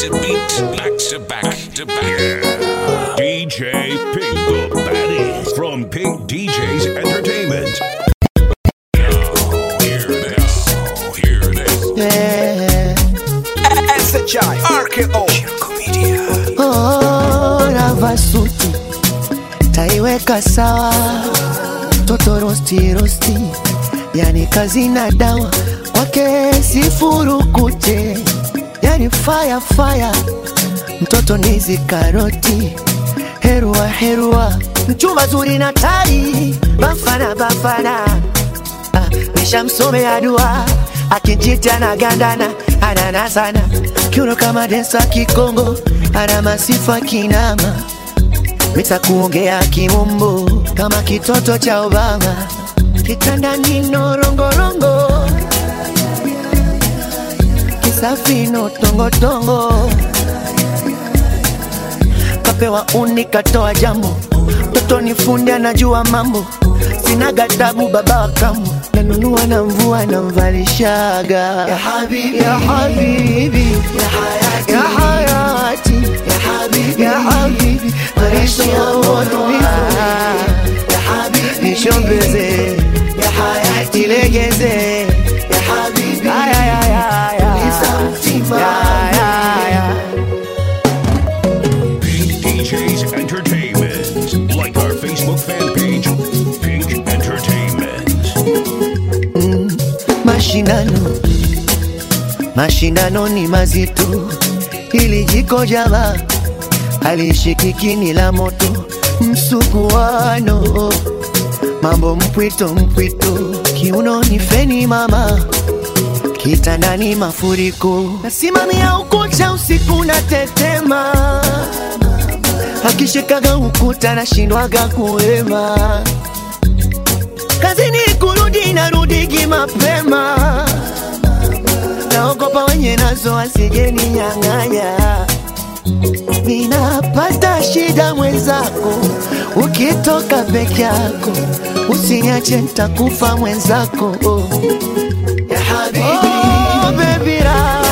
to beat, back to back to back. DJ Pink the baddest from Pink DJs Entertainment. Now, hear this. Now, hear this. Yeah. SHI RKO Media. Oh, navaa suti taiweka sawa, toto rosti rosti, yani kazi na dawa kwake sifurukute, yani fire fire, mtoto nizi karoti, herua herua, mchumba zuri na tai, bafana bafana, ah, nishamsomea dua akijita na gandana anana sana kiuno kama densa kikongo ana masifa kinama mita kuongea kimombo kama kitoto cha Obama kitandani norongorongo kisafino tongotongo kapewa uni katoa jambo toto ni fundi anajua mambo sina gatabu baba wa kambo nanunua na mvua namvalishaga ya habibi ya habibi ya hayati ya hayati ya habibi ya habibi maisha ya moto ya habibi nishombeze ya hayati legeze ya habibi ya ya ya ya ya ya ya Pink DJs Entertainment. Like our Facebook fan page, Pink Entertainment. mashindano mashindano ni mazito ili jiko jama alishikiki la moto msuguano mambo mpwito mpwito kiuno ni feni mama kitandani mafuriko nasimamia ukuta usiku na tetema akishikaga ukuta nashindwaga kuema kazini kurudi narudigi mapema naogopa wenye nazo asijeni nyang'anya ninapata shida mwenzako ukitoka peke yako usiniache ntakufa mwenzako oh. ya habibi, oh, baby ra.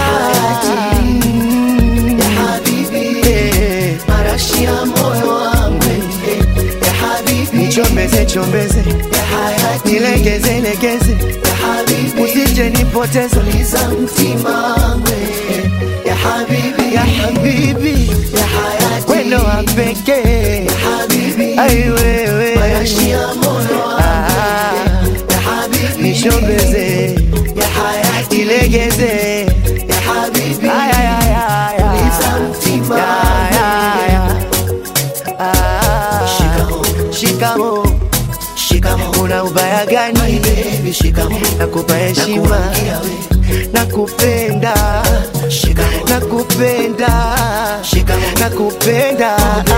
Ya habibi, eh, marashi ya moyo wangu eh, ya habibi, nichombeze chombeze nilegeze legeze usije nipoteze liza mtima wangu eh, ya habibi ya habibi ya hayati wendo wa pekee ya habibi ai wewe marashi ya moyo wangu ya habibi nishombeze ya hayati legeze ya habibi ay ay ay ay ay liza mtima ya ya ya ah shikamo shikamo una ubaya gani baby shikamo nakupa heshima nakupenda nakupenda nakupenda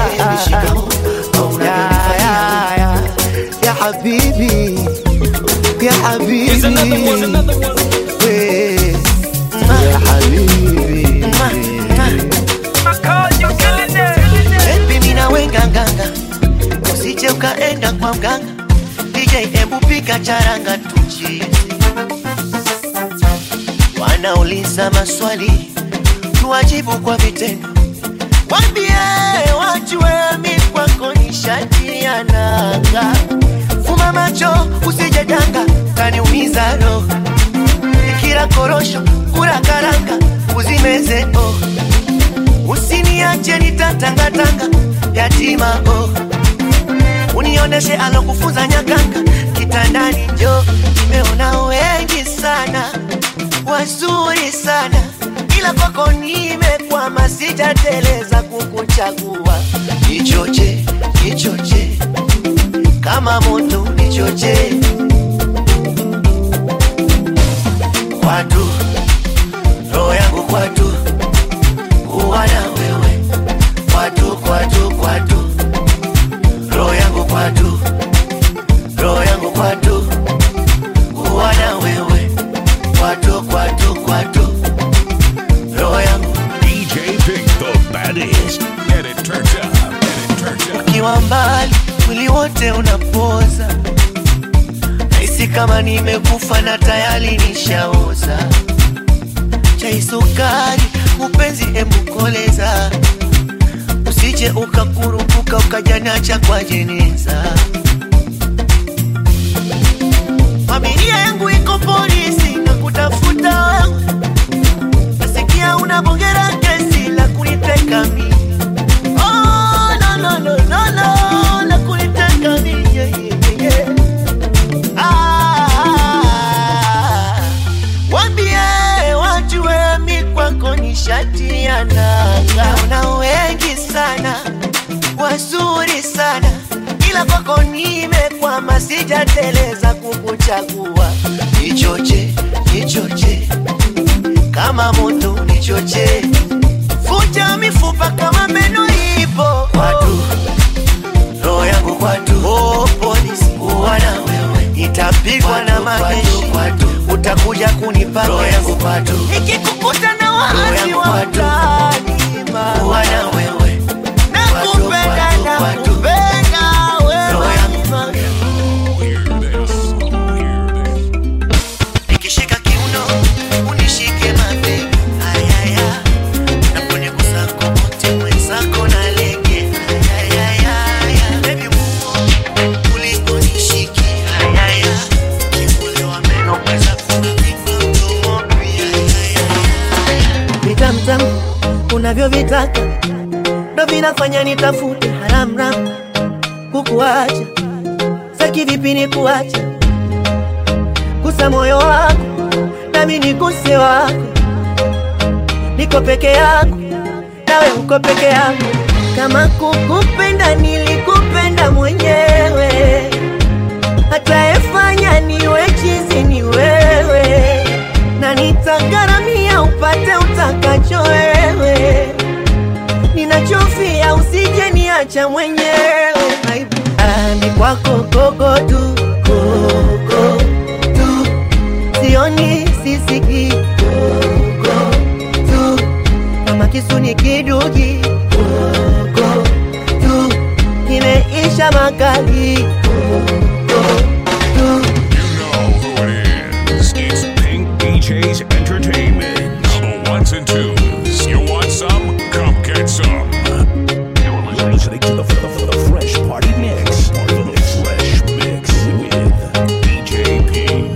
ya, ya, ya, ya habibi ya habibi we, ya habibi Baby, mimi nawe nganganga usije ukaenda kwa mganga DJ embu pika charanga tucheze wanauliza maswali tuwajibu kwa vitendo wambie wajue mi kwako ni shati ya nanga fuma macho usije danga kaniumiza roho ikira korosho kula karanga uzimeze oh usiniache nitatangatanga yatima oh unioneshe alokufunza nyakanga kitandani njo nimeona wengi sana wazuri sana ila kwako nimekwama sijateleza kukuchagua nichoche nichoche kama moto nichoche kwatu roho yangu kwatu kuwa na wewe kwatu kwatu kwatu roho yangu kwatu roho yangu kwatu kuwa na wewe kwatu kwatu kwatu roho yangu DJ Pink the baddest. And it turns up. And it turns up. ukiwa mbali mwili wote unapoza nahisi kama nimekufa na tayari nishaoza chai sukari mupenzi embukoleza usije ukakurupuka ukajanacha kwa jeneza familia yangu iko polisi na kutafuta wewe nasikia unabongera kesi la kuniteka mi oh, no, no, no, no, no, la kuniteka mi yeah, yeah, yeah. Ah, wambie wajue mi kwako ni shati ya nanga. Una wengi sana wazuri sana, ila kwako nimekwama, sijateleza kukuchagua. Nichoche, nichoche kama moto, nichoche vuja mifupa kama meno ipo watu roho yangu kwatu, oh, polisi kuwa na wewe, nitapigwa na majeshi, utakuja kunipa roho yangu kwatu, ikikukuta na waasi wa mtaani kuwa na wewe, nakupenda nakupenda wewe mama. Hear this. Hear this. nikishika kiuno unishike mabega ayaya naponigusa kokote mwenzako na lege ayayaya bebi muo kuliko nishike ayaya kifulewa meno kweza kuipa mdomo pia vitamtamu unavyovitaka ndo vinafanya nitafute haramram kukuacha saki vipi ni kuacha gusa moyo wako nami niguse wako niko peke yako nawe uko peke yako kama kukupenda nilikupenda mwenyewe atayefanya niwe chizi ni wewe na nitagharamia upate utakacho wewe ninachofia usije niacha mwenyewe Aibu. ami kwako koko tu koko tu sioni sisiki koko tu kama kisu ni kidugi koko tu kimeisha makali koko tu You know who it is. It's Pink DJs Entertainment. number ones and twos. You want some? Come get some. You're listening to the, the, the Fresh Party Mix. The Fresh Mix with DJ Pink.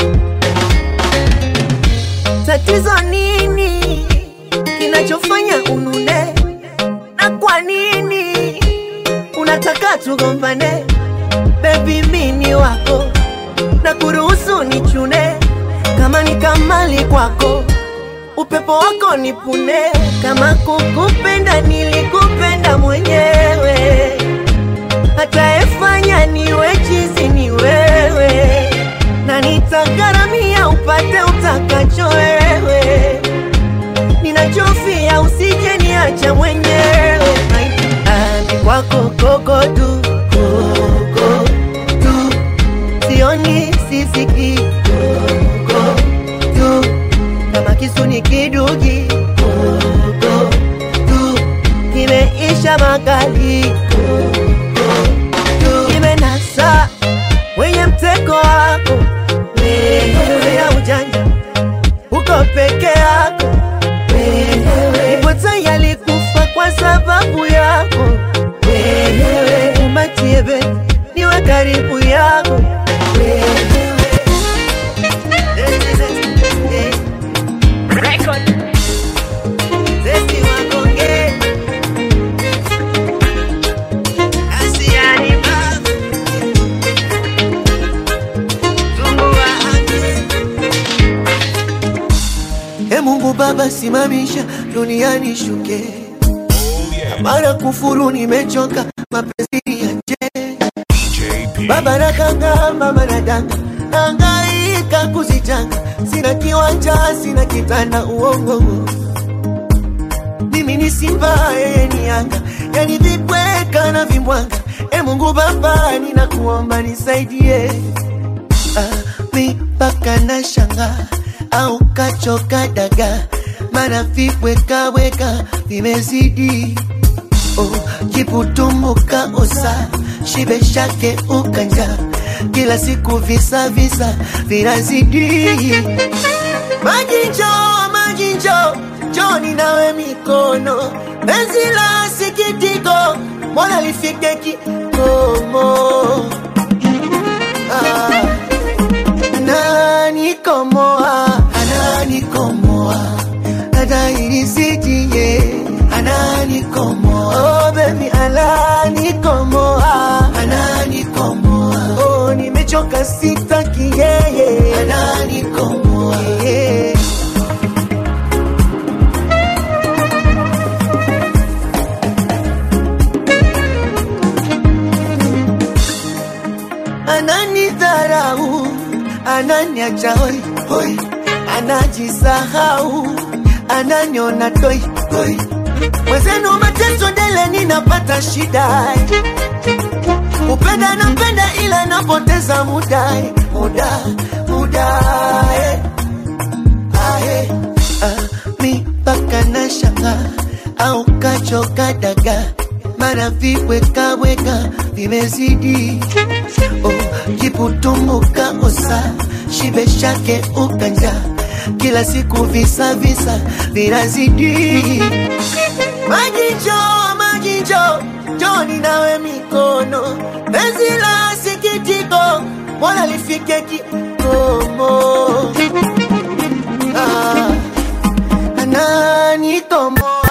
tatizo nini kinachofanya unune na kwa nini unataka tugombane bebi mini wako na kuruhusu nichune kama ni kamali kwako upepo wako nipune kama kukupenda nilikupenda mwenyewe atayefanya niwe chizi ni wewe na nitagharamia upate utakacho wewe ninachofia usije niacha mwenyewe ami kwako koko tu koko tu sioni sisiki koko tu kama kisu ni kidugi koko tu kimeisha makali koko tu kimenasa wenye mtego wako wewe ya ujanja uko peke yako wewe ipo tayari kufa kwa sababu yako wewe umatie beti niwe karibu yako wewe Zesti wakonge Asiani baba E Mungu Baba, simamisha duniani shuke, Oh yeah. mara kufuru nimechoka, mapenzi yache DJ Pink. Baba nakanga, mama nadanga, nangaika kuzijanga, sina kiwanja, sina kitanda, uongo mimi ni simba, yeye ni yanga, yani vibweka na vimbwanga. E Mungu Baba, ninakuomba nisaidie ah, mipaka na shanga au kachoka daga, mana vibwekaweka vimezidi oh, kiputumbuka osa shibe shake ukanja kila siku visa visa vinazidi maji njoo maji njoo joni nawe mikono penzi la sikitiko mbona lifike kikomo ah. ananikomoa ananikomoa adairisitie ananikomoa oh, baby ananikomoa ananikomoa oh, nimechoka sitaki yeye ananikomoa yeah. ananidharau ananiacha hoi hoi anajisahau ananiona toi toi mwenzenu mateso dele ninapata shida upenda napenda ila napoteza muda muda muda eh. ae ah, mi mpaka na shanga au kachoka daga mara viwekaweka vimezidi oh, kiputumbuka osa shibe shake ukanja kila siku visa visa vinazidi majinjo majinjo joni nawe mikono penzi la sikitiko mbona lifike kikomo ah, ananikomoa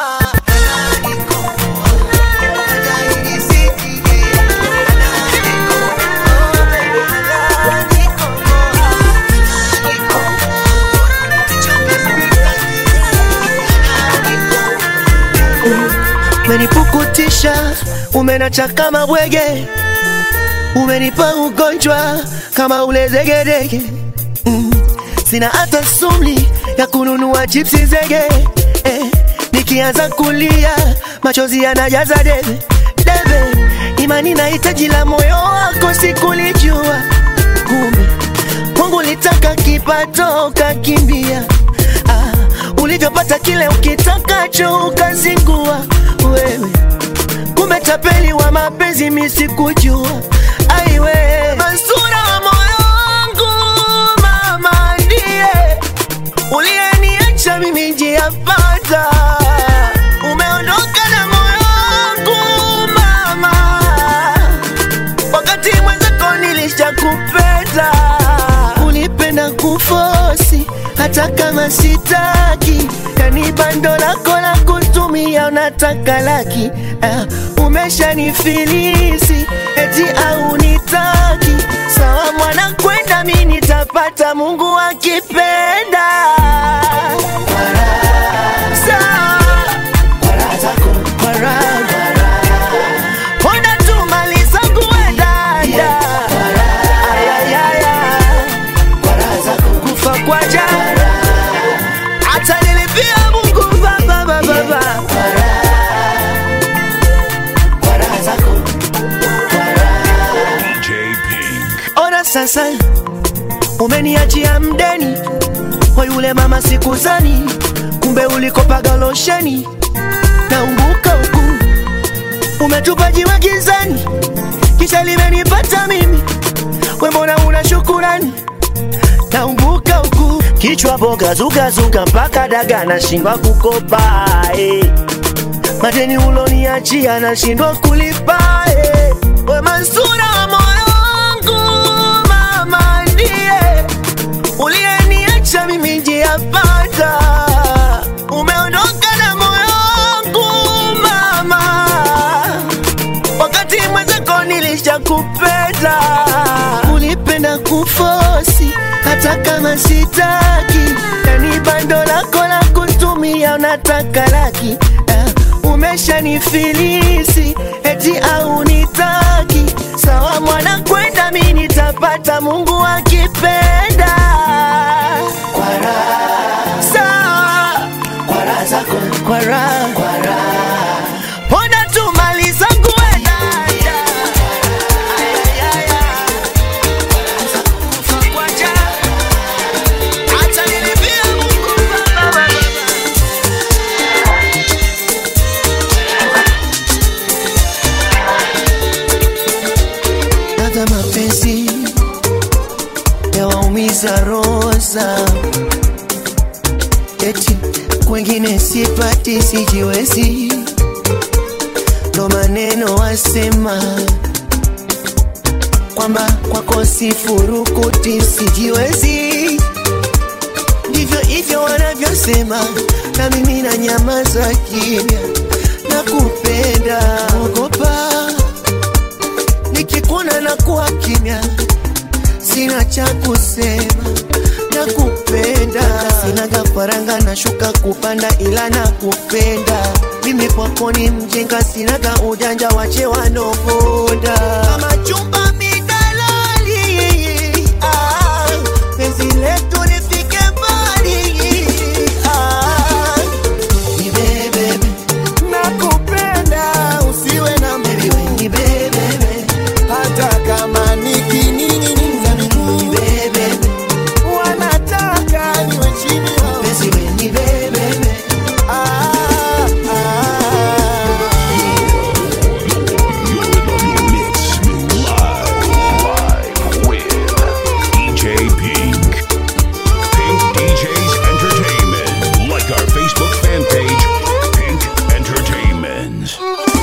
umenipukutisha umenacha kama bwege umenipa ugonjwa kama ule zegedege mm. sina hata sumli ya kununua chipsi zege eh. nikianza kulia machozi yanajaza debe debe imani na hitaji la moyo wako sikulijua kumbe mungu litaka kipato ukakimbia ah, ulivyopata kile ukitakacho ukazingua wewe kumbe tapeli wa mapenzi misikujua aiwe Mansura wa moyo wangu mama ndiye uliyeniacha mimi njia pata umeondoka na moyo wangu mama wakati mwenzako nilishakupenda ulipenda kufosi hata kama sitaki yani bando lako la kutumia unataka laki uh, umeshanifilisi eti au nitaki sawa mwana kwenda mi nitapata mungu akipenda Sawa. Kwa raha. Ona tu mali zangu we dada. Ayayaya. kufa kwa jana hata nilipia mungu baba baba baba DJ Pink. ona sasa umeniachia mdeni kwa yule mama sikuzani kumbe ulikopaga losheni naumbuka huku umetupa jiwe gizani kisha limenipata mimi wembona una shukurani naumbuka huku kichwa boga zugazuga mpaka daga nashindwa kukopa eh. madeni uloniachia nashindwa kulipa eh. we Mansura wa moyo wangu mama ndiye uliyeniacha mimi njia pata umeondoka na moyo wangu mama wakati mwenzako nilishakupenda ulipenda kufosi hata kama sitaki yani bando lako la kutumia unataka laki uh, umeshanifilisi eti au nitaki sawa mwana kwenda mi nitapata mungu akipenda kwa raha sawa kwa raha zako kwa raha kwa raha Pona tu mali zangu we dada. Ayayaya. Kufa kwa jana. Hata nilipia Mungu baba baba. Hata mapenzi yawaumiza roho zao eti kwenye mwingine sipati, sijiwezi, ndo maneno wasema kwamba kwako sifurukuti, sijiwezi, ndivyo hivyo wanavyosema, na mimi na nyamaza kimya, nakupenda, ogopa nikikuona na kuwa kimya, sina cha kusema, nakupenda, sina gafaranga nashuka kupanda, ila nakupenda mimi kwako ni mjinga, sinaga ujanja, wache wanoponda kama chumba midalali, ah, penzi letu lifike mbali, ah, nibebebe nakupenda usiwe na baby, we nibebebe hata kama nikining'iniza miguu nibebebe wanataka niwe chini yao. penzi we nibebebe Ah, ah. You're in the mix live, live with DJ Pink. Pink DJs Entertainment. Like our Facebook fan page, Pink Entertainment.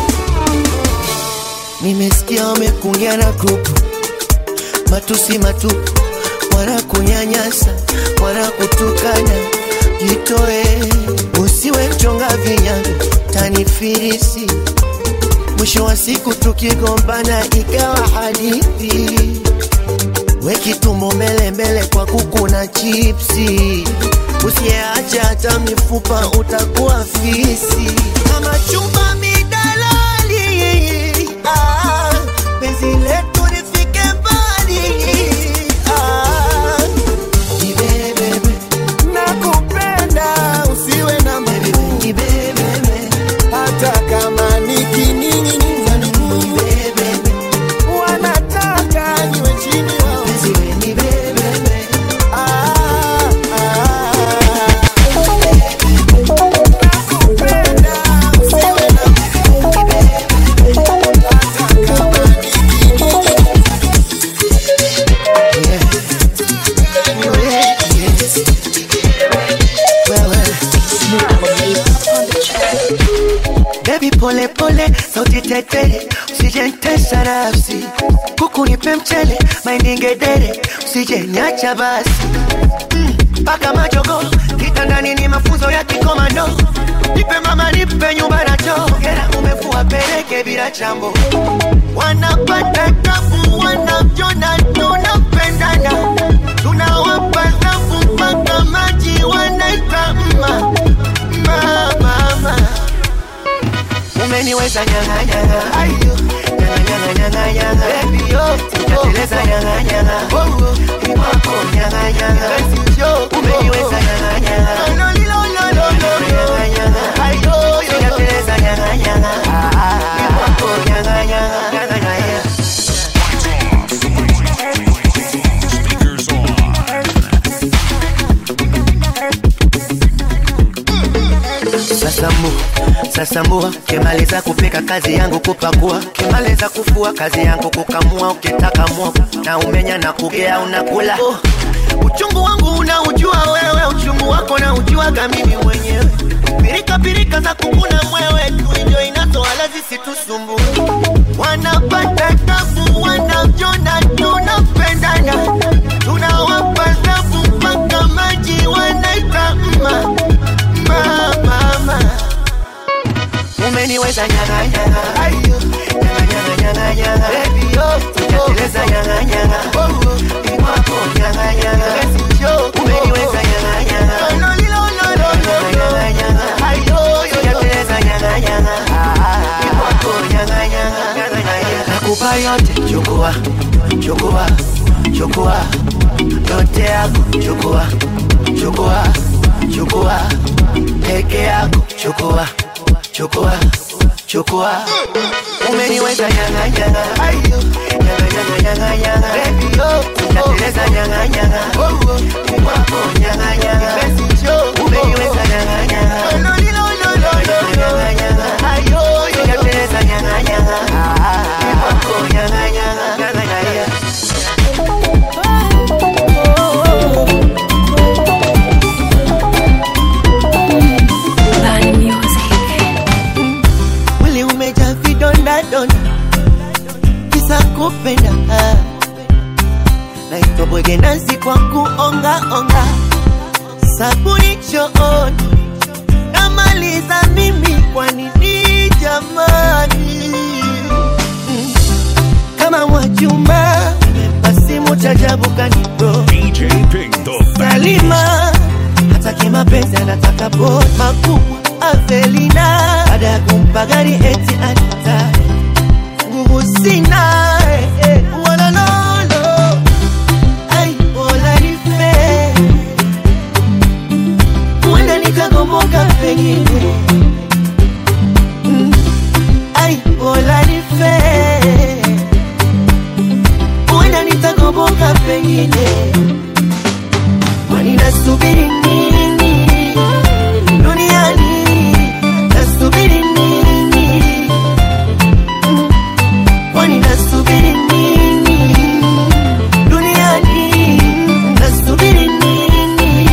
Nimesikia wamekuingia na grupu matusi matupu, wanakunyanyasa, wanakutukana. Jitoe, usiwe mchonga vinyago, tanifirisi. Mwisho wa siku tukigombana ikawa hadithi, we kitumbo mbele mbele kwa kuku na chipsi. Usiyeacha hata mifupa utakuwa fisi kama chumba midalali. Ah, penzi letu lifike mbali. Ah, nibebebe, nakupenda usiwe na baby, miguu nibebebe, hata kama nikining'iniza miguu nibebebe, wanataka niwe chini yao. penzi we nibebebe. Ah, ah. Nakupenda usiwe na miguu hata kama nikining'iniza Baby pole pole, sauti tetele, usijentesa nafsi, kuku nipe mchele, mahindi ngedere, usijeniacha basi mpaka mm, majogo kitandani ni mafunzo ya kikomando, nipe mama, nipe nyumba na choo, hera umefua peleke bila chambo, wanapata tabu, wanajona tunapendana, tunawapa zafu mpaka maji wanaita mma mama, mama umeniweza nyanga nyanga ayo nyanga nyanga nyanga nyanga baby yo sijateleza nyanga nyanga oh oh ni wako nyanga nyanga basi yo umeniweza nyanga nyanga lo lo lo lo lo nyanga nyanga ayo sijateleza nyanga nyanga ah ah ni wako nyanga nyanga nyanga nyanga Speakers on. Sasa mbu, sasa mbua, kimaliza kupika kazi yangu kupakua, kimaliza kufua kazi yangu kukamua, ukitaka mwogo na umenya na kugea unakula. Oh, uchungu wangu unaujua wewe, uchungu wako na ujuaga mimi mwenyewe. Pirika pirika za kukuna mwewe, tuinjo inatoala zisitusumbue. Wanapata tabu, wanajona tunapendana, tunawapa zafu mpaka maji wanaita mma mama, mama. Umeniweza nyanga nyanga, ayo nyanga nyanga nyanga nyanga, baby yo, sijateleza nyanga nyanga, oh oh, ni wako nyanga nyanga, basi yo, umeniweza nyanga nyanga, lo lo lo lo lo nyanga nyanga, ayo sijateleza nyanga nyanga, ah ah, ni wako nyanga nyanga, nyanga nyanga, nakupa yote, chukua chukua chukua yote yako, chukua chukua chukua peke yako, chukua chukua chukua umeniweza nyanga nyanga ayo nyanga nyanga nyanga nyanga baby yo unateleza nyanga nyanga oh oh ni wako nyanga nyanga basi yo umeniweza nyanga nyanga lo lo lo lo lo nyanga nyanga ayo unateleza nyanga nyanga ah ah ni wako nyanga nyanga nyanga nyanga primadona kisa kupenda naitwa bwegenasi kwa kuongaonga sabuni chooni namaliza mimi kwa nini jamani Mm. kama mwachuma basi mutajabu kanibro DJ Pink, the baddest. Salima hataki mapenzi anataka bot makubwa Avelina baada ya kumpa gari eti anita nguvu sina eh, eh, walololo ai bola nife huenda nikagomoka pengine Mm, ai bola nife huenda nitagomoka pengine kwani nasubiri nini duniani nasubiri nini Mm. kwani nasubiri nini duniani nasubiri nini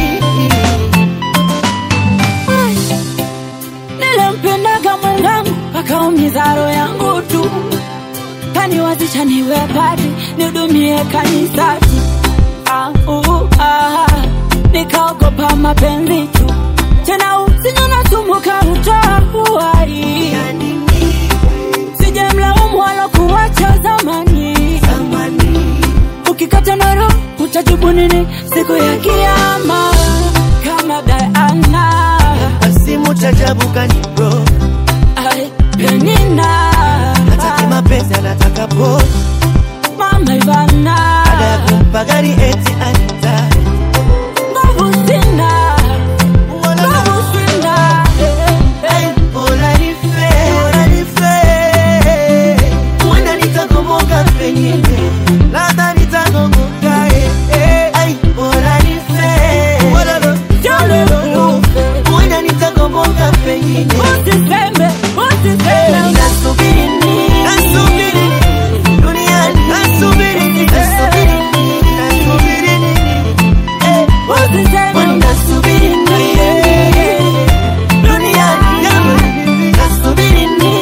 nilimpendaga mwenzangu akaumiza roho yangu tu kaniwazisha niwe pati nihudumie kanisati ah, uh, ah, nikaogopa mapenzi tu tena usinywa nasumbuka utoa uhai ya nini sijamlaumu walokuwacha zamani zamani ukikata noro utajibu nini siku ya kiama kama Diana basi mutajabu kanibro Ai, Penina hataki mapenzi anataka bot Mama Ivana baada ya kumpa gari eti anita Nguvu sina Nguvu sina Eh, eh, Ai, bora nife, bora nife. Huenda nitagomoka pengine, labda nitagomoka, eh, eh. Ai, bora nife. Jale ufe. Huenda nitagomoka pengine. Usiseme, usiseme Nasubiri nini? Nasubiri nini? Duniani, nasubiri nini? Nasubiri nini? Nasubiri nini? Eh, Usiseme kwani nasubiri nini? Duniani, nasubiri nini?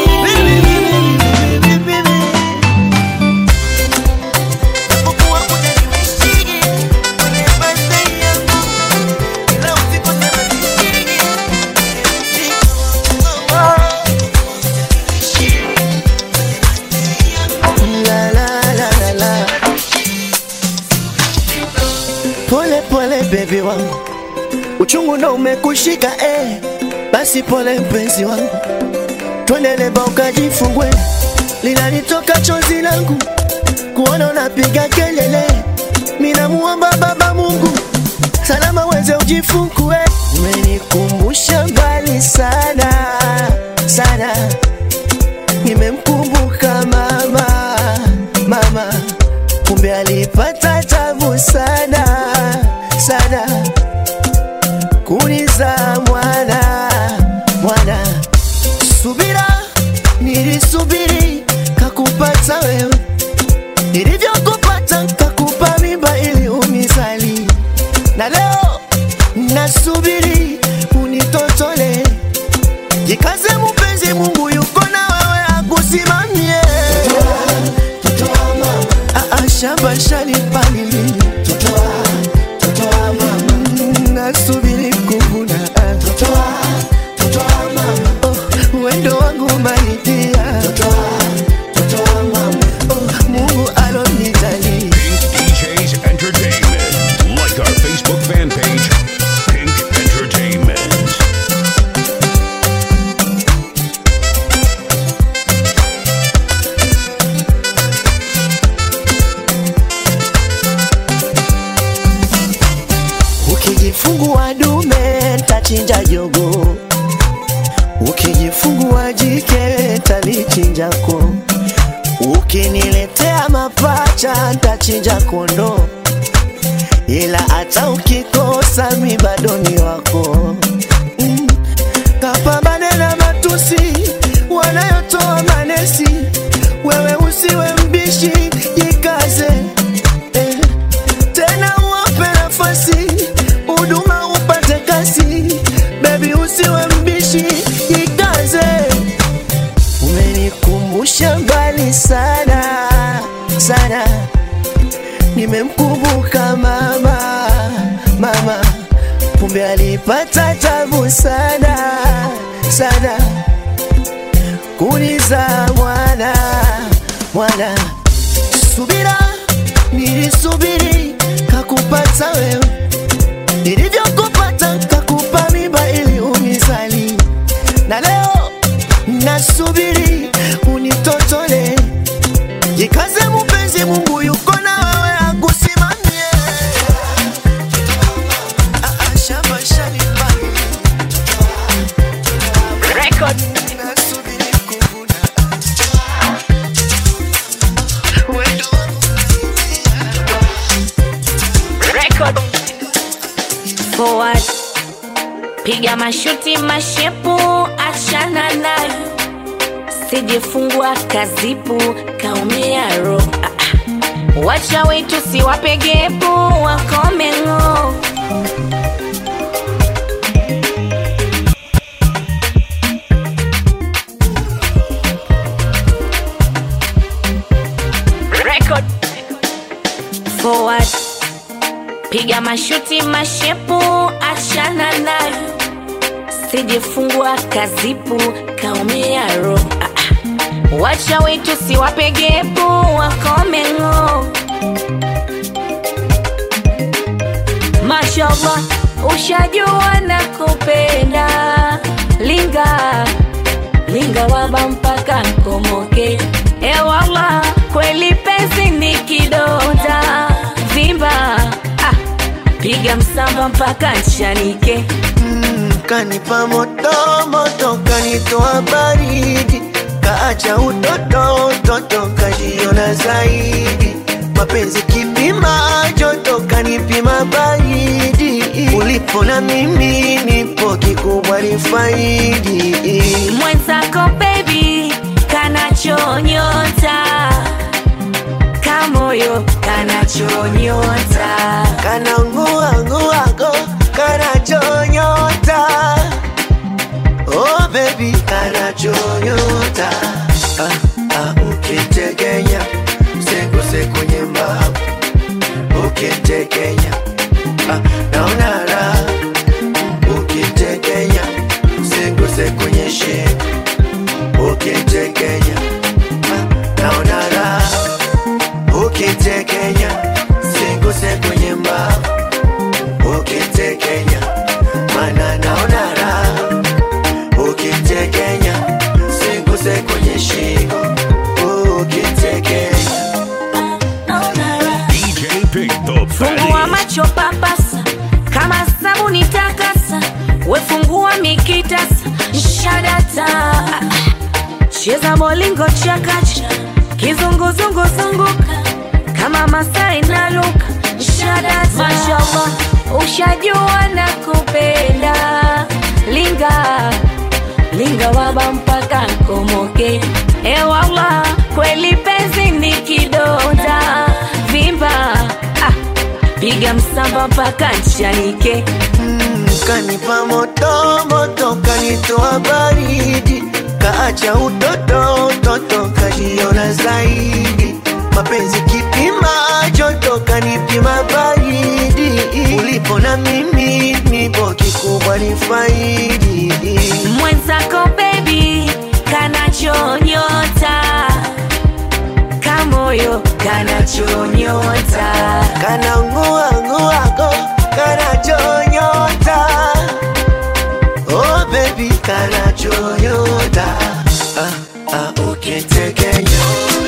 Japokuwa hujaniwishigi kwenye birthday yangu, ila usikose masishigi. La, la, la, la, la. Pole pole bebi wangu, uchungu ndo umekushika eh. Basi pole mpenzi wangu, twende leba ukajifungue, linalitoka chozi langu kuona unapiga kelele. Minamuomba Baba Mungu salama weze ujifungue. Umenikumbusha mbali sana sana, nimemkumbuka mama mama, kumbe alipata tabu sana sana kuniza mwana mwana. Subira nilisubiri kakupata wewe, nilivyokupata kakupa mimba ili unizali, na leo nasubiri unitotole. Jikaze mpenzi, Mungu yuko na wewe akusimamie. Ah, ah, shamba shalipalili nasubiri kuvuna Oh, wendo wangu maidia Oh, Mungu alonijali Pink DJs Entertainment. Like our Facebook fan page, Pink Entertainment. Ukijifungua dume ntachinja jogo, ukijifungua jike talichinjako, ukiniletea mapacha ntachinja kondo, ila hata ukikosa mi bado ni wako. Mm, kapambane na matusi wanayotoa manesi, wewe usiwe mbishi, jikaze eh tena uwape nafasi huduma upate kasi bebi usiwe mbishi jikaze umenikumbusha napata tabu sana sana kuniza mwana mwana subira nilisubiri kakupata wewe nilivyokupata kakupa mimba ili unizali na leo nasubiri unitotole jikaze mupenzi mungu yuko na wewe akusimamie Ah, ah, shamba shanibali. Nasubiri kuvuna. Wendo forward piga mashuti mashepu achana nayo sijifungua kazipu kaumia ro ah, ah. wacha wetu siwapegepu wakomengo Record. forward piga mashuti mashepu achana nayo sijifungua kazipu kaumia ro ah, ah. wacha wetu siwapegepu wakomengo mashallah ushajua na kupenda linga linga waba mpaka nkomoke ewala kweli penzi ni kidonda vimba ah, piga msamba mpaka nchanike kanipa moto moto kanitoa baridi kaacha utoto utoto kajiona zaidi mapenzi kipima joto kanipima baridi ulipo na mimi nipo kikubwa ni faidi mwenzako bebi kanachonyota kamoyo kanachonyota kana nguanguago kanachonyota oh baby kanachonyota ah, ah, ukitekenya mseguse kwenye mbavu ukitekenya ah, naona raha ukitekenya mseguse kwenye shingo ukitekenya ah, naona raha ukitekenya singuse kwenye mbavu ukitekenya mana naona raha ukitekenya singuse kwenye shingo ukitekenya DJ Pick the fungua Fatty. macho papasa kama sabuni takasa wefungua mikitasa shadata cheza molingo chakacha kizunguzungu zunguka kama masai na luka shadata mashallah ushajua na kupenda linga linga waba mpaka nkomoke ewala kweli penzi ni kidonda vimba ah, piga msamba mpaka nchanike kanipa moto moto kanitoa baridi kaacha utoto utoto kajiona zaidi mapenzi kipima joto kanipima baridi ulipo na mimi nipo kikubwa ni faidi mwenzako bebi kanachonyota kamoyo kanachonyota kana nguanguago kanachonyota oh baby kanachonyota ah, ah, ukitekenya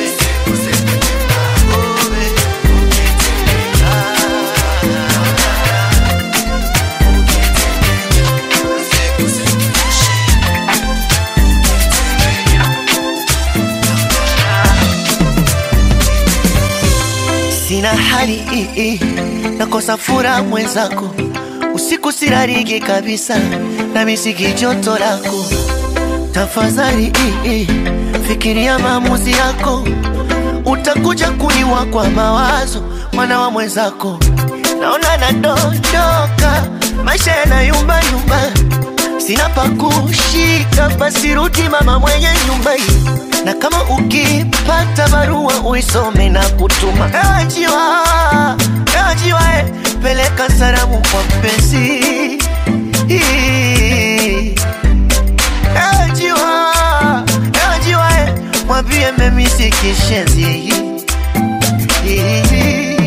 sina hali ii, nakosa fura mwenzako, usiku sirariki kabisa, na misiki joto lako. Tafadhali ii, fikiria maamuzi yako, utakuja kuliwa kwa mawazo, mwana wa mwenzako. Naona nadondoka, maisha yanayumba yumba, sina pa kushika, basi rudi mama mwenye nyumba hii na kama ukipata barua uisome na kutuma ewajiwa ewajiwa e, peleka salamu kwa mpenzi Hii. Ewe jiwa, ewe jiwa, eh, mwambie memisi kishenzi Hii.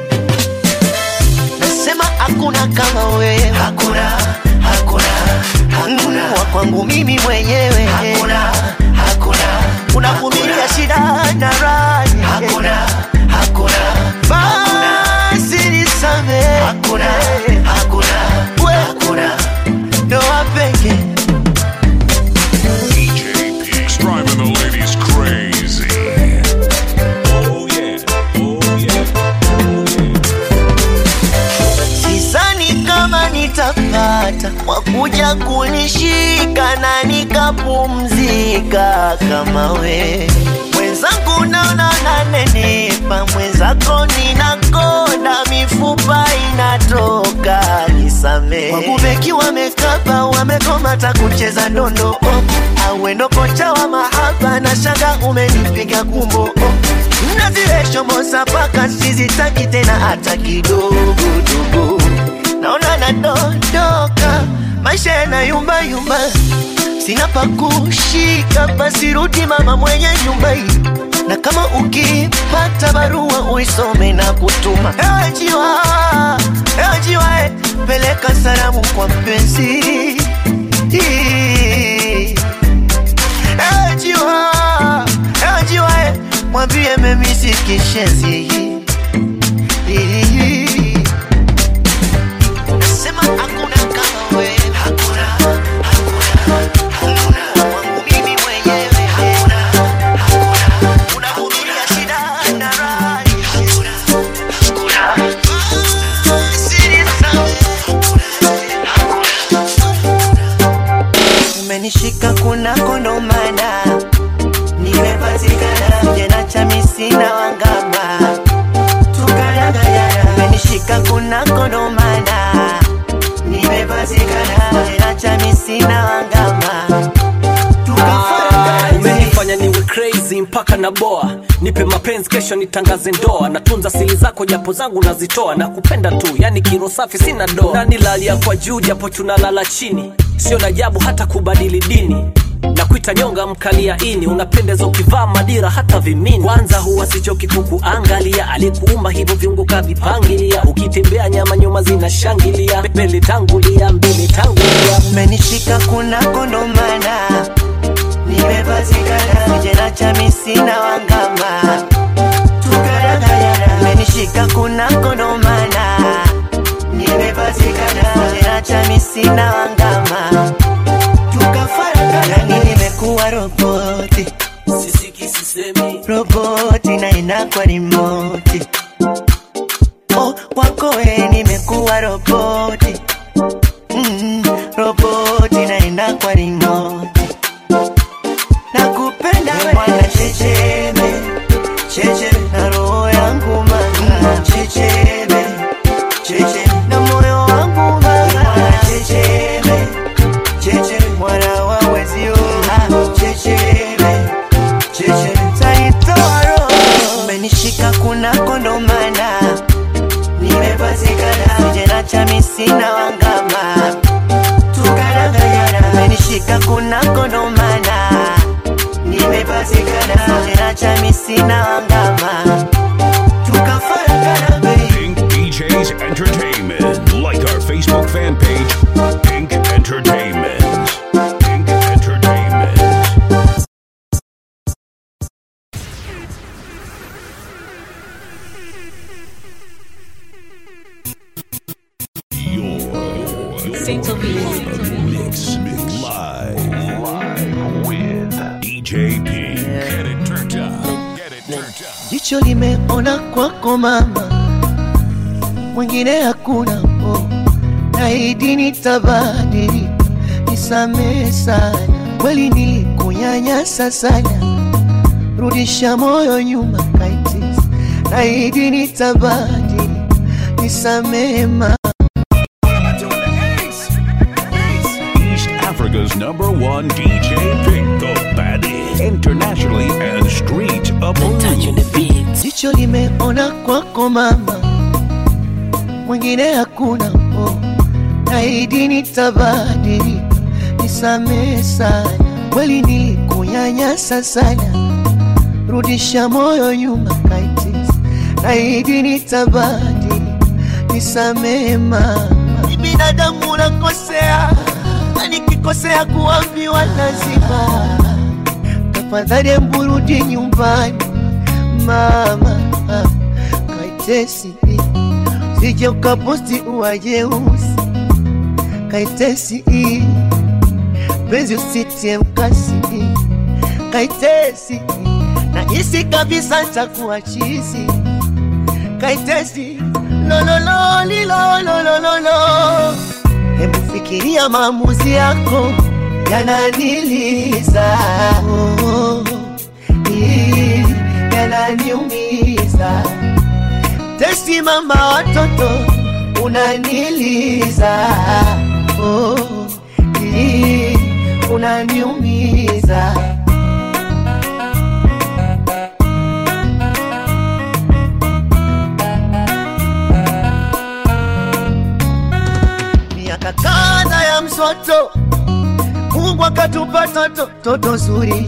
Nasema hakuna kama wewe, hakuna, hakuna, hakuna wa kwangu mimi mwenyewe, hakuna, hakuna, unavumilia shida na raha, hakuna, hakuna, basi nisamehe, hakuna, hakuna, hakuna, ndoa pekee DJ Pink's driving the ladies crazy. Oh yeah, oh yeah, oh yeah. Sidhani kama nitapata wakuja kunishika na nikapumzika kama we mwenzangu, naona nanenepa, mwenzako ninakonda, mifupa inatoka, nisamee. Wabubeki wamekaba, wamegomata kucheza ndondo oh. Awendo kocha wa mahaba na shanga umenipiga kumbo oh. Nazireshomosa paka sizitaki tena hata kidogo dogo naona nadondoka, maisha yanayumba yumba, sina pa kushika, basi rudi mama mwenye nyumba hii, na kama ukipata barua uisome na kutuma. Ewe jiwa, ewe jiwa, eh, peleka salamu kwa mpenzi Hii. Ewe jiwa, ewe jiwa, eh, mwambie memisi kishenzi Hii. Nasema hakuna kama wewe, hakuna, hakuna, hakuna. Kwangu mimi mwenyewe, hakuna, hakuna. Unavumilia shida na raha, hakuna, hakuna. Basi nisamehe, hakuna. Umenishika kuna kondomana, nimepatikana jena cha misina wangama tukaragayana umenishika kuna kondomana nimepatikana tena cha misina wangama tukafaragana umenifanya niwe crazy mpaka na boa nipe mapenzi kesho nitangaze ndoa natunza siri zako japo zangu nazitoa na kupenda tu yani kiro safi sina doa na nilalia kwa juu japo tunalala chini sio na ajabu hata kubadili dini na kuita nyonga mkalia ini unapendeza ukivaa madira hata vimini kwanza huwa sichoki kukuangalia aliyekuumba hivyo viungo kavipangilia ukitembea nyama nyuma zinashangilia mbele tangulia mbele tangulia umenishika kuna kondomana nimepatikana jena cha misina wangama tukaragayana umenishika kuna kondomana nimepatikana jena cha misina wangama tukafaragana yani nimekuwa roboti sisiki sisemi roboti na inakwa rimoti oh, kwako we nimekuwa roboti mm, roboti na inakwa rimoti nakupenda we mwana checheme cheche na roho yangu mama checheme cheche na moyo wangu mama mwana checheme cheche mwana wa wezio ah, checheme cheche taitoa roho umenishika kuna kondomana nimepatikana jena cha misina wangama tukaragayana umenishika kuna kondomana nimepatikana jena cha misina wangama tukafaragana baby Pink DJs Entertainment. Like our Facebook fan page, Pink Entertainment. Pink Entertainment. You're, you're mix, mix live, live with DJ Pink. Get it turned up. Get it turned up. jicho limeona kwako mama, mwingine hakuna oh. Naahidi nitabadili, nisamehe sana, kweli nilikunyanyasa sana, rudisha moyo nyuma kaitis. Naahidi nitabadili, nisamehe mama. East Africa's number one DJ Pink, the baddest, internationally and street approved. jicho limeona kwako mama, mwingine hakuna oh. naahidi nitabadili, nisamehe sana, kweli nilikunyanyasa sana, rudisha moyo nyuma kaitis, naahidi nitabadili, nisamehe mama, ni binadamu nakosea, na nikikosea kuambiwa lazima, tafadhali emburudi nyumbani mama, kaitesi sije ukaposti uwajeusi kaitesi penzi usitie mkasi kaitesi nahisi kabisa takuwa chizi kaitesi lolololilolololo hebu fikiria maamuzi yako yananiliza oh, oh, ii, yananiumiza tesi mama watoto unaniliza oh, ii, unaniumiza miaka kadha ya msoto Mungu akatupa toto toto zuri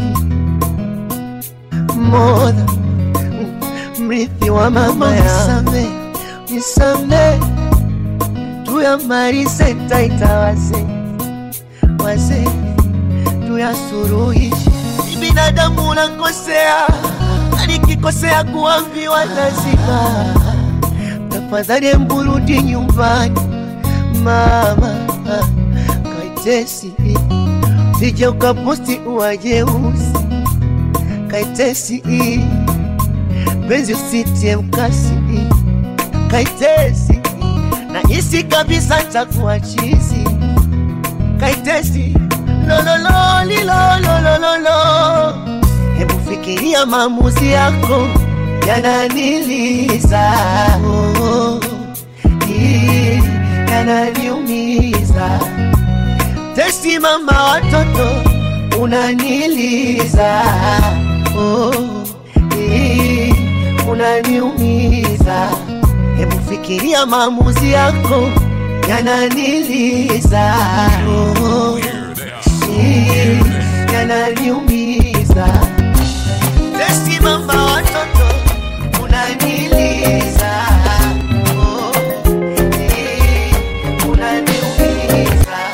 moda mrithi wa mama nisame nisame tuyamalize taita wazee wazee tuyasuruhishe Ni binadamu nakosea na nikikosea kuambiwa lazima tafadhali emburudi nyumbani mama kaitesi sije ukaposti uwajeusi kaitesi penzi usitie mkasi kaitesi nahisi kabisa takuwa chizi kaitesi lolololilolololo hebu fikiria maamuzi yako yananiliza oh, oh, ii, yananiumiza tesi mama watoto unaniliza oh, ii, unaniumiza hebu fikiria maamuzi yako yananiliza oh, ii, yananiumiza tesi mama watoto unaniliza oh, ii, unaniumiza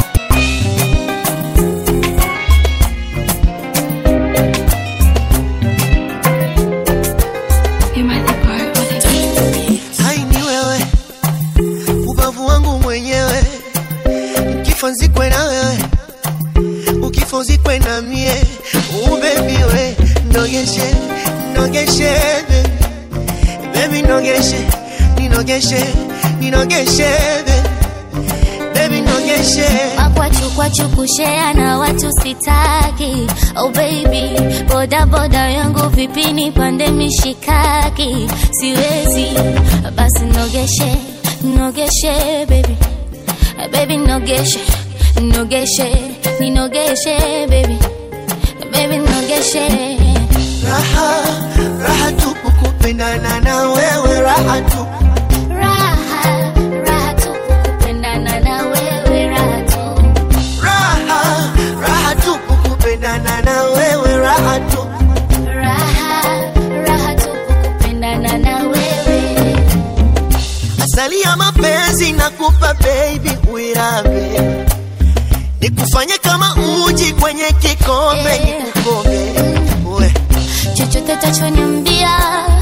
hai ni wewe ubavu wangu mwenyewe ukifa nzikwe na wewe ukifa uzikwe na mie ubebi we nogeshe nogeshe baby. baby nogeshe ninogeshe ninogeshe baby. baby nogeshe Makwachu kwachu kushea na watu sitaki Oh baby, boda boda yangu vipi nipande mishikaki Siwezi, basi nogeshe, nogeshe baby Baby nogeshe, nogeshe, ninogeshe baby Baby nogeshe raha raha tupu kupendana na wewe raha tupu Raha, raha tu kupendana na wewe raha tu raha raha tupu kupendana na wewe raha tupu Raha, raha tu kupendana na wewe asali ya mapenzi nakupa baby uirambe nikufanye kama uji kwenye kikombe nikukombe we chochote tachoniambia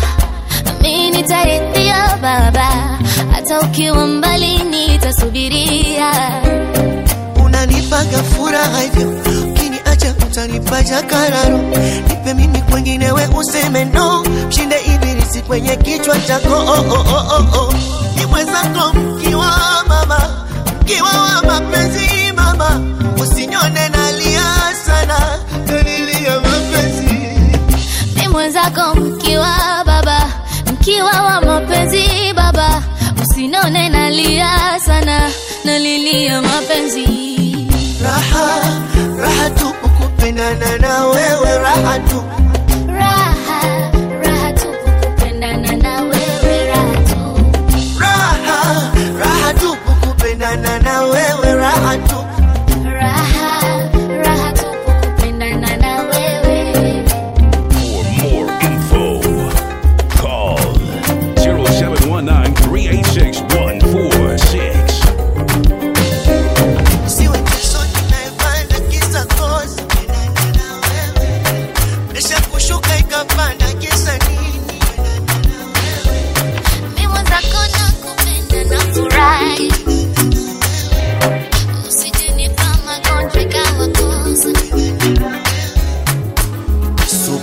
mi nitaridhia baba hata ukiwa mbali nitasubiria unanipaga furaha hivyo ukiniacha utanipaja kararo nipe mimi kwengine we useme no mshinde ibilisi kwenye kichwa chako oh, oh, oh, oh, oh. ni mwenzako mkiwa mama mkiwa wa mapenzi mama usinyone nalia sana nalilia mapenzi mi mwenzako mkiwa baba mkiwa wa mapenzi baba usinone nalia sana nalilia mapenzi raha raha tupu kupendana na wewe raha tupu raha raha tu kupendana na wewe raha tu raha raha tupu kupendana na wewe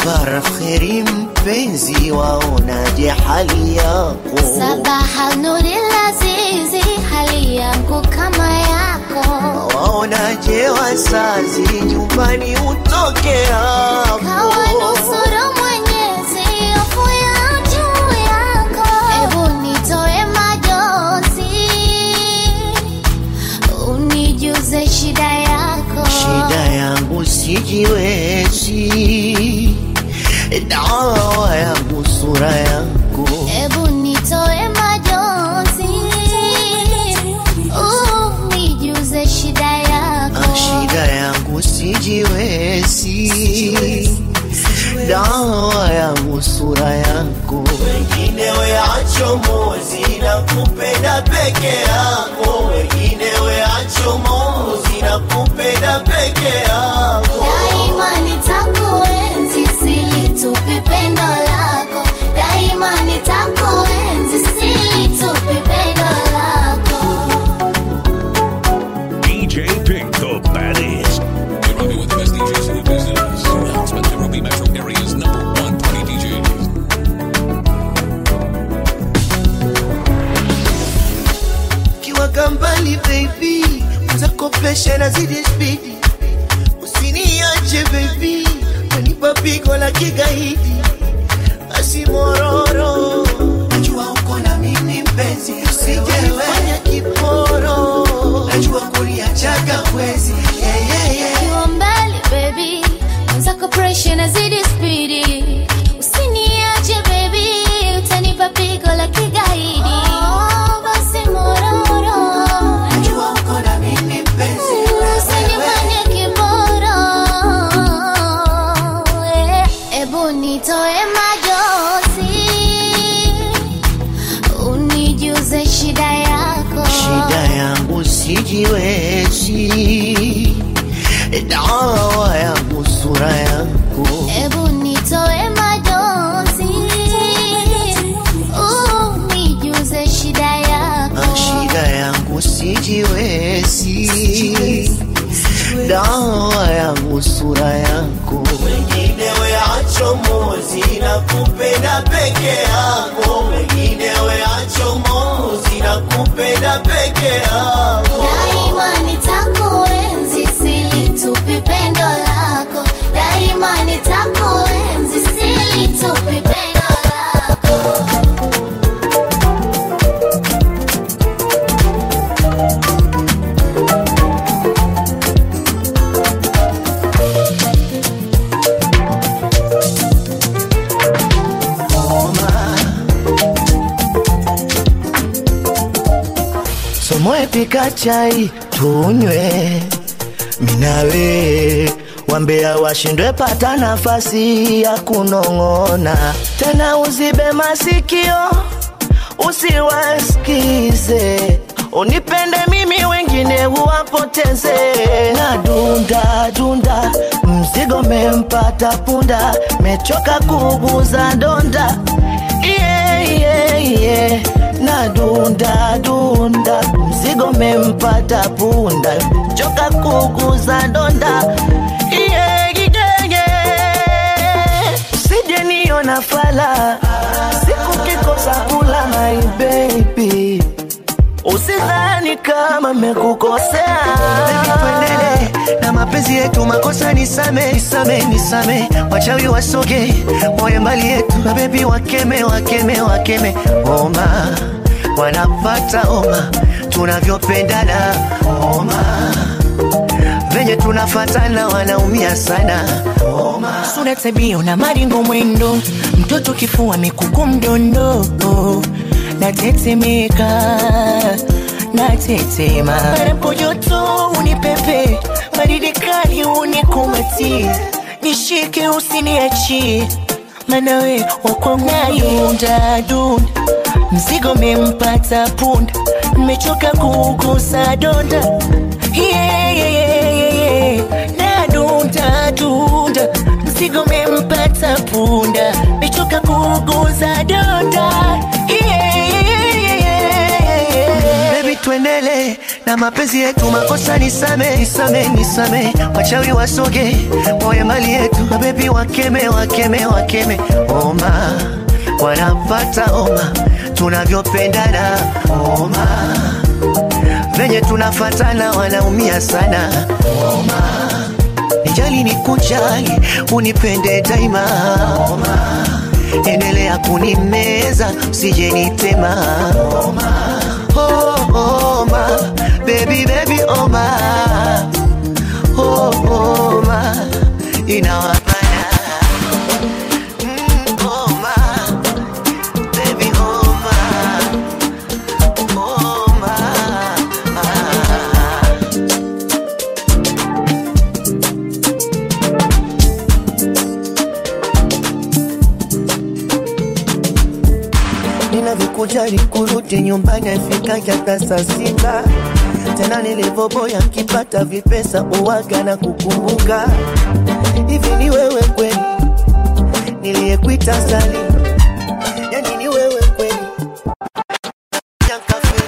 Sabara kheri mpenzi, waonaje hali yako? Sabaha nuri lazizi, hali yangu kama yako. Waonaje wazazi, nyumbani utoke hapo? Kawanusuru Mwenyezi, hofu ya juu yako. Ebu nitoe majonzi, unijuze shida yako. Shida yangu sijiwezi, dawa yangu sura yako. Ebu nitoe majonzi, unijuze shida yako. Shida yangu sijiwezi, dawa yangu sura yako. Wengine weacho mozi na kupenda peke yako, wengine weacho mozi na kupenda peke yako. Daima nitakuenzi, silitupi pendo lako. Daima nitakuenzi, silitupi pendo lako. DJ Pink, the baddest. You're rocking with the best DJs in the business. Announcement Nairobi Metro Area's number one party DJs. Kiwa kambali baby, uzakopesha na zidi spidi, usiniache baby, kanipa pigo la kigaidi, basi mororo, najua uko na mimi mpenzi, usijefanya kiporo, najua kuniachaga wezi yeah, yeah, yeah. Ukiwa mbali baby, mwenzako pressure inazidi spidi. Usiniache baby, utanipa pigo la kigaidi. Oh, basi mororo, Najua uko na mimi mpenzi, usinifanye kiboro. Eh, Ebu nitoe majozi, unijuze shida yako. shida yangu sijiwezi, dawa yangu sura yako. Ebu nitoe majonzi, unijuze shida yako. shida yangu sijiwezi, dawa yangu sura yako. Wengine weacho mozi na kupenda peke yako, wengine weacho mozi na kupenda peke yako. Daima nitakuenzi, silitupi pendo lako. Daima nitakuenzi, silitupi pendo lako. Somoe pika chai tunywe, minawe wambea washindwe pata nafasi ya kunong'ona tena, uzibe masikio usiwasikize, unipende mimi wengine uwapoteze. Na dunda dunda, mzigo mempata punda, mechoka kuguza donda yeah, yeah, yeah. na dunda dunda, mzigo mempata punda, choka kuguza donda yeah, yeah, yeah. Usije niona fala siku kikosa kula my baby Usidhani kama mekukosea Baby tuendele na mapenzi yetu makosa nisame nisame nisame wachawi wasoge moyo mbali yetu mabebi wakeme wakeme wakeme oma wanapata oma tunavyopendana oma venye tunafatana wanaumia sana oma sura tabia na maringo mwendo mtoto kifua mikuku mdondo natetemeka natetema parapo joto unipepe baridi kali unikumati nishike usiniachie manawe wakwangayunda dunda mzigo mempata punda mmechoka kugusa donda yeah, yeah, yeah, yeah, yeah. nadunda dunda mzigo mempata punda mechoka kuguza donda yeah, yeah, yeah, yeah, yeah. Baby tuendele na mapenzi yetu makosa nisame nisame nisame wachawi wasoge wawe mali yetu mabebi wakeme wakeme wakeme oma wanapata oma tunavyopendana oma venye tunafatana wanaumia sana oma nijali ni kujali unipende daima oma endelea kunimeza usije nitema oma oh, oma baby baby oma oh, oma inawabana mm, oma baby oma oma ah. ninavyokujali kurudi nyumbani afikaja hata saa sita tena nilivyoboya nkipata vipesa uwaga na kukumbuka hivi ni wewe kweli niliyekuita sali yani ni wewe kweli Yankafeli.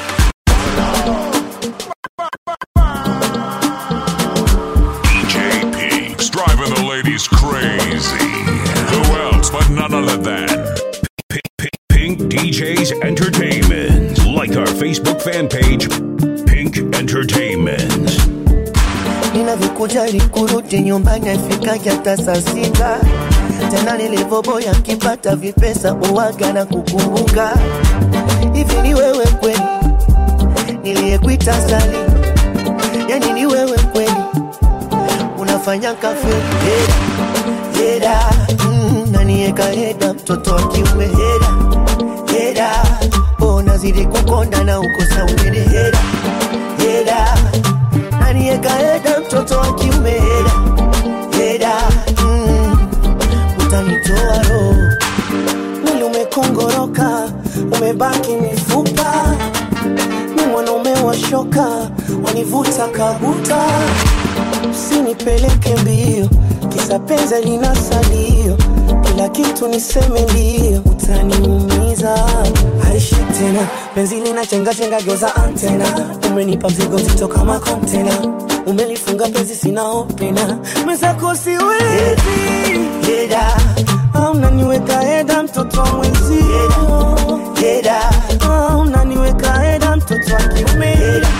DJ Pinks driving the ladies crazy. Who else but none other than Pink, Pink, Pink DJs Entertainment. Like our Facebook fan page, Pink Entertainment. ninavyokujali kurudi nyumbani afikaja hata saa sita tena nilivyoboya nkipata vipesa uwaga na kukumbuka hivi ni wewe kweli niliyekuita sali yani ni wewe kweli unafanya kafeli heda heda mm, nanieka heda mtoto wa kiume heda heda oh, nazidi kukonda na ukosa unene heda heda nanieka heda mtoto wa kiume heda heda mm, utanitoa roho mwili umekongoroka, umebaki mifupa, ni mwanaume wa shoka, wanivuta kabuta, usinipeleke mbio, kisa penzi lina salio, kila kitu niseme ndio, utaniumiza haishi tena, penzi lina chenga chenga, geuza antena, umenipa mzigo mzito kama kontena, umelifunga penzi sina opena, mwenzako siwezi heda Ah, unaniweka heda mtoto wa mwenzio heda Ah, unaniweka heda mtoto wa kiume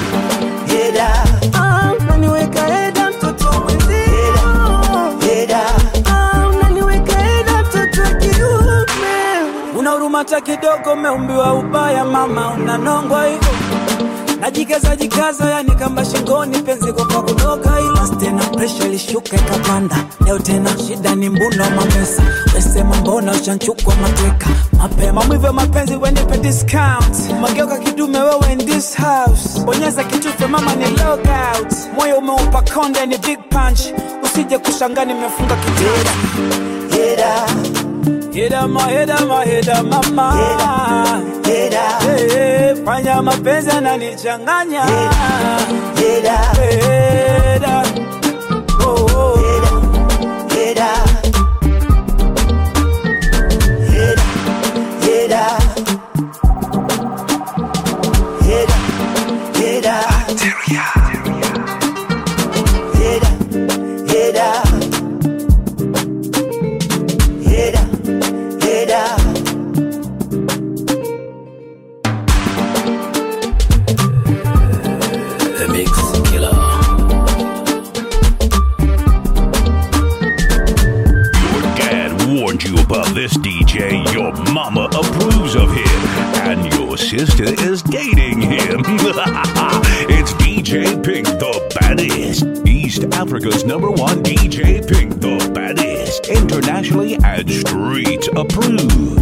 heda Ah, unaniweka heda mtoto wa mwenzio heda Ah, unaniweka heda mtoto wa kiume una huruma hata kidogo umeumbiwa ubaya mama unanongwa hivyo najikaza jikaza yani kamba shingoni penzi kwa kudoka ila tena presha ilishuka ikapanda leo tena shida ni mbuno wa mapesa wesema mbona ushanchukwa mateka mapema mwivyo mapenzi wenipe discount mageuka kidume wewe in this house bonyeza kitufe mama ni logout moyo umeupa konde ni big punch usije kushangaa nimefunga kitera heda heda ma heda ma heda mama heda Hey, fanya mapenzi ananichanganya heda Heda. Oh, oh. heda heda heda heda heda heda heda heda heda The Mix Killer. Your dad warned you about this DJ. Your mama approves of him. And your sister is dating him. it's DJ Pink, the baddest. East Africa's number one DJ Pink, the baddest. Internationally and street approved.